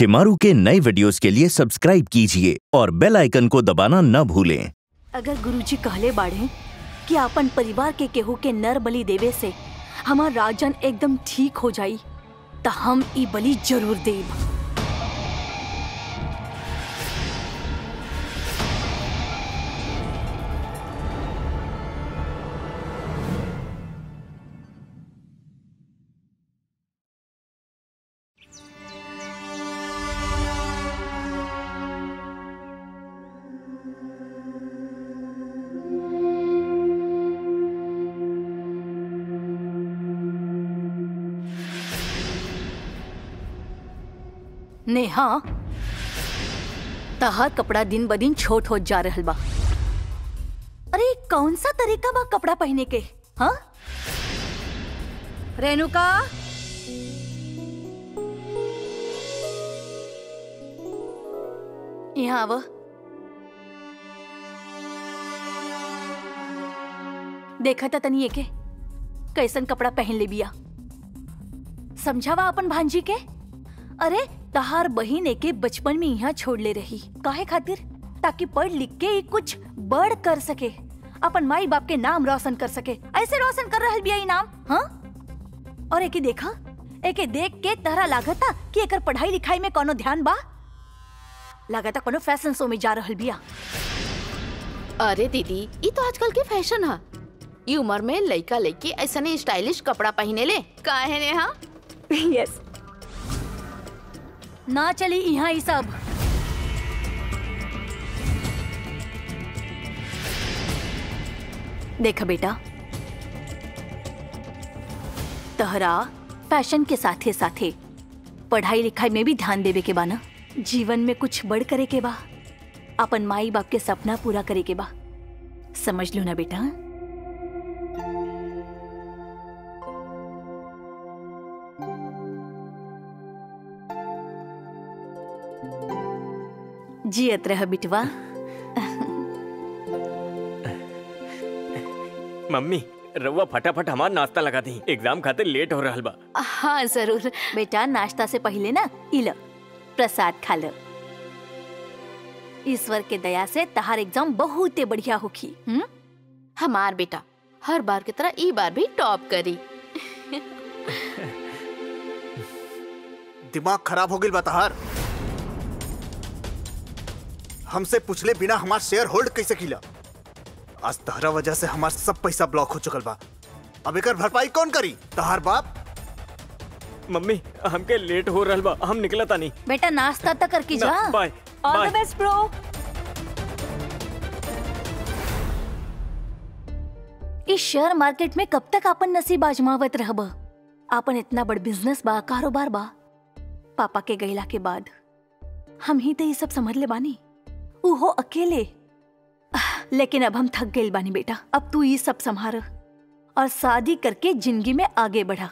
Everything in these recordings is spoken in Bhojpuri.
शिमारू के नए वीडियोस के लिए सब्सक्राइब कीजिए और बेल आइकन को दबाना न भूलें अगर गुरुजी कहले बाड़े कि अपन परिवार के केहू के नर बलि देवे से हमार राजन एकदम ठीक हो जाई त हम ई बलि जरूर देब नेहा तहार कपड़ा दिन ब दिन छोट हो जा रहल बा अरे कौन सा तरीका बा कपड़ा पहने के हाँ रेणुका यहाँ आव देखा था तनी एके कैसन कपड़ा पहन ले बिया समझावा अपन भांजी के अरे तहार बहिन एके बचपन में यहाँ छोड़ ले रही काहे खातिर ताकि पढ़ लिख के ई कुछ बड़ कर सके अपन माई बाप के नाम रोशन कर सके ऐसे रोशन कर रहल बिया ई नाम हाँ और एके देखा एके देख के तहरा लागता कि एकर पढ़ाई लिखाई में कोनो ध्यान बा लागता कोनो फैशन शो में जा रहल बिया अरे दीदी ये तो आजकल के फैशन है ई उम्र में लड़का लड़की ऐसने स्टाइलिश कपड़ा पहने ले काहे ने हाँ यस ना चली यहाँ ई सब देखा बेटा तहरा फैशन के साथे साथे पढ़ाई लिखाई में भी ध्यान देवे के बा ना जीवन में कुछ बड़ करे के बा अपन माई बाप के सपना पूरा करे के बा समझ लो ना बेटा जियत रह बिटवा मम्मी रउआ फटाफट हमार नाश्ता लगा दी एग्जाम खातिर लेट हो रहल बा हाँ जरूर बेटा नाश्ता से पहले ना इल प्रसाद खा लो ईश्वर के दया से तहार एग्जाम बहुत बढ़िया होखी हम्म हमार बेटा हर बार की तरह ई बार भी टॉप करी दिमाग खराब हो गई बताहार हमसे पूछले बिना हमार शेयर होल्ड कैसे किला आज तहरा वजह से हमार सब पैसा ब्लॉक हो चुकल बा अब एकर भरपाई कौन करी तहार बाप मम्मी हमके लेट हो रहल बा हम निकला तानी बेटा नाश्ता तक करके जा ना, bye, all bye. The best bro इस शेयर मार्केट में कब तक अपन नसीब आजमावत रहब आपन इतना बड़ बिजनेस बा कारोबार बा पापा के गईला के बाद हम ही तो ये सब समझ ले बानी उहो अकेले आह, लेकिन अब हम थक गए बानी बेटा अब तू ये सब संभार और शादी करके जिंदगी में आगे बढ़ा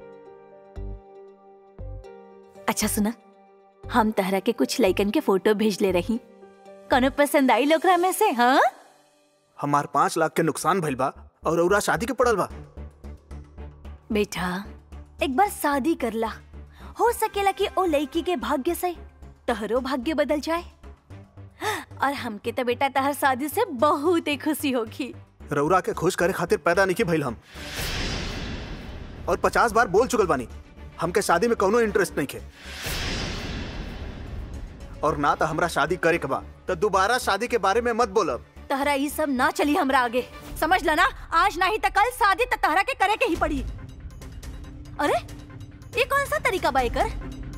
अच्छा सुना हम तहरा के कुछ लइकन के फोटो भेज ले रही कौनो पसंद आई लोकरा में से हाँ हमार पाँच लाख के नुकसान भइल बा और औरा शादी के पड़ल बा बेटा एक बार शादी करला हो सकेला कि ओ लड़की के भाग्य से तहरो भाग्य बदल जाए और हमके तो बेटा तहर शादी से बहुत ही खुशी होगी रउरा के खुश करे खातिर पैदा नहीं भइल हम और पचास बार बोल चुकल बानी हमके शादी में कोनो इंटरेस्ट नहीं खे और ना तो हमरा शादी करे के बा तो दोबारा शादी के बारे में मत बोलब तहरा ये सब ना चली हमरा आगे समझ ला ना आज नहीं तो कल शादी तो तहरा के करे के ही पड़ी अरे ये कौन सा तरीका बा एकर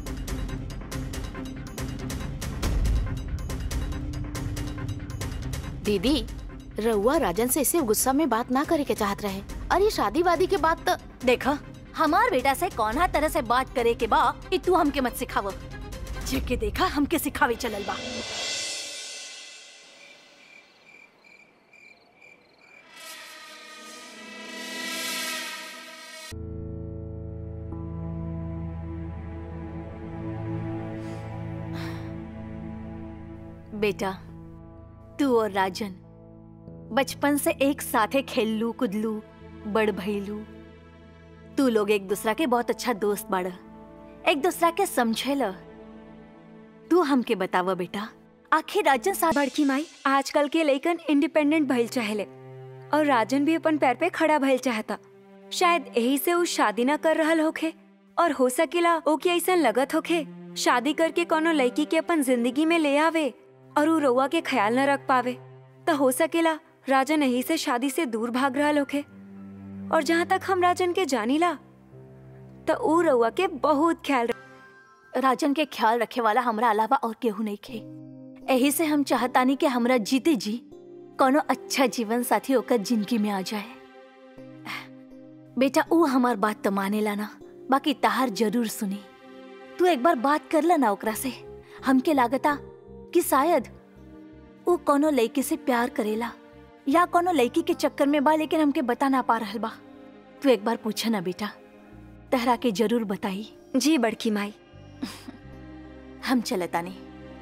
दीदी रउआ राजन से इसे गुस्सा में बात ना करे के चाहत रहे और ये शादी वादी के बाद तो देखा हमार बेटा से कौन तरह से बात करे के बा ई तू हमके मत सिखाव जेके देखा हमके सिखावे चलल बा बेटा तू और राजन बचपन से एक साथे खेललू कुदलू बड़ भइलू तू लोग एक दूसरा के बहुत अच्छा दोस्त बाड़ एक दूसरा के समझेल तू हमके बतावा बेटा आखिर राजन साहब बड़की माई आजकल के लइकन इंडिपेंडेंट भइल चाहेले और राजन भी अपन पैर पे खड़ा भइल चाहता शायद यही से उ शादी न कर रहल होखे और हो सकेला ओके ऐसा लगत होखे शादी करके कोनो लड़की के अपन जिंदगी में ले आवे और उ रउआ के ख्याल न रख पावे त हो सकेला राजन यही से शादी से दूर भाग रहल होखे और जहाँ तक हम राजन के जानीला त उ रउआ के बहुत ख्याल राजन के ख्याल रखे वाला हमरा अलावा और केहू नहीं खे यही से हम चाहतानी कि हमरा जीते जी कोनो अच्छा जीवन साथी होकर जिंदगी में आ जाए बेटा ऊ हमार बात तो मानेला ना बाकी तहार जरूर सुनी तू एक बार बात कर ला ना ओकरा से हमके लागता कि शायद ऊ कोनो लड़की से प्यार करेला या कोनो लड़की के चक्कर में बा लेकिन हमके बता ना पा रहल बा तू एक बार पूछा ना बेटा तहरा के जरूर बताई जी बड़की माई हम चलतानी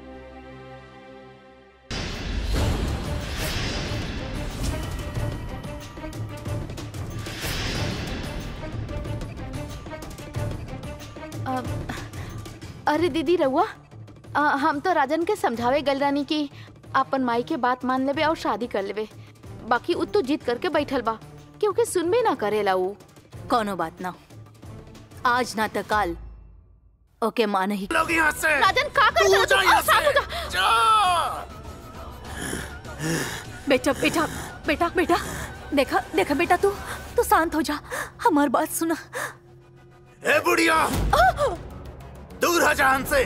अ, अरे दीदी रहुआ अ, हम तो राजन के समझावे गल रानी कि अपन माई के बात मान लेवे और शादी कर लेवे बाकी उ तो जीत करके बैठल बा क्योंकि सुनबे ना करेला उ कोनो बात ना आज ना तो काल ओके मान ही लोग यहाँ से राजन का कर तू रहा जा तू? यहाँ अ, शांत हो जा। से जा बेटा बेटा बेटा बेटा देखा देखा बेटा तू तू शांत हो जा हमार बात सुना ए बुढ़िया दूर हो जा हमसे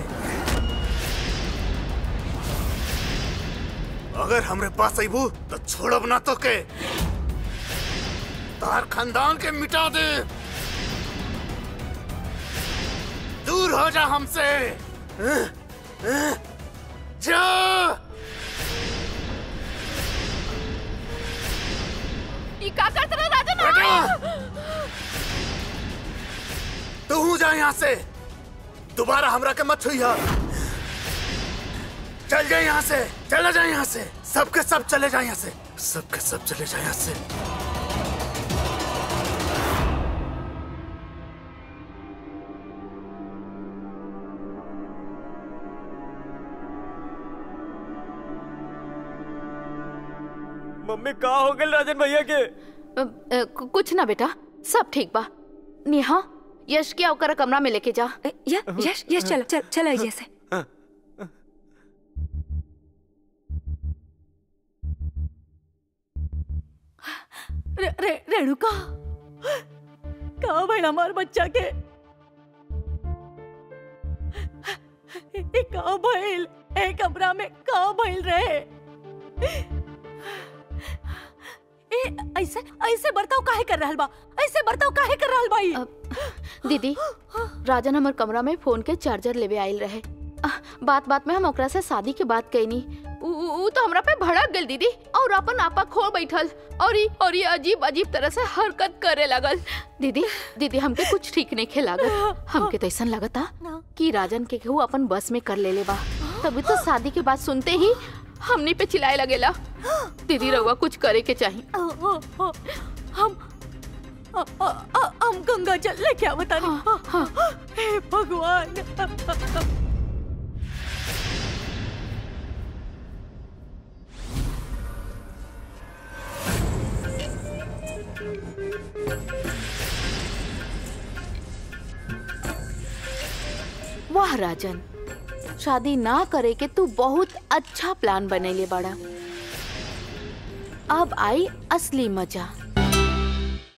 अगर हमरे पास अबू तो छोड़ब ना तो के तार खानदान के मिटा दे दूर हो जा हमसे जा ई का करत रहा राजन बेटा तू हूँ जा यहाँ से दोबारा हमरा के मत छुइया चल जाए यहाँ से चला जाए यहाँ से सबके सब चले जाए यहाँ से सबके सब चले जाए यहाँ से मम्मी का हो गल राजन भैया के अ, अ, कु- कुछ ना बेटा सब ठीक बा नेहा यश के ओकर कमरा में लेके जा ए, य- यश यश चलो चल चलो ऐसे से रे, रे, रेणुका का भइल हमार बच्चा के ए, का भइल ए कमरा में का भइल रहे ए ऐसे ऐसे बर्ताव काहे कर रहल बा ऐसे बर्ताव काहे कर रहल बाई अ, दीदी राजन हमर कमरा में फोन के चार्जर लेवे आइल रहे अ, बात बात में हम ओकरा से शादी के बात कहनी उ, उ, उ तो हमरा पे भड़क गल दीदी और अपन आपा खो बैठल और ई और ये अजीब अजीब तरह से हरकत करे लगल दीदी दीदी हमके कुछ ठीक नहीं खे लागत हमके तो ऐसा लगता कि राजन के केहू अपन बस में कर लेले बा तभी तो शादी के बात सुनते ही हमनी पे चिल्लाए लगेला दीदी रउआ कुछ करे के चाहिए अ, अ, अ, हम अ, अ, अ, हम गंगा जल लेके आवता नहीं हे भगवान वाह राजन शादी ना करे के तू बहुत अच्छा प्लान बनेले बड़ा अब आई असली मजा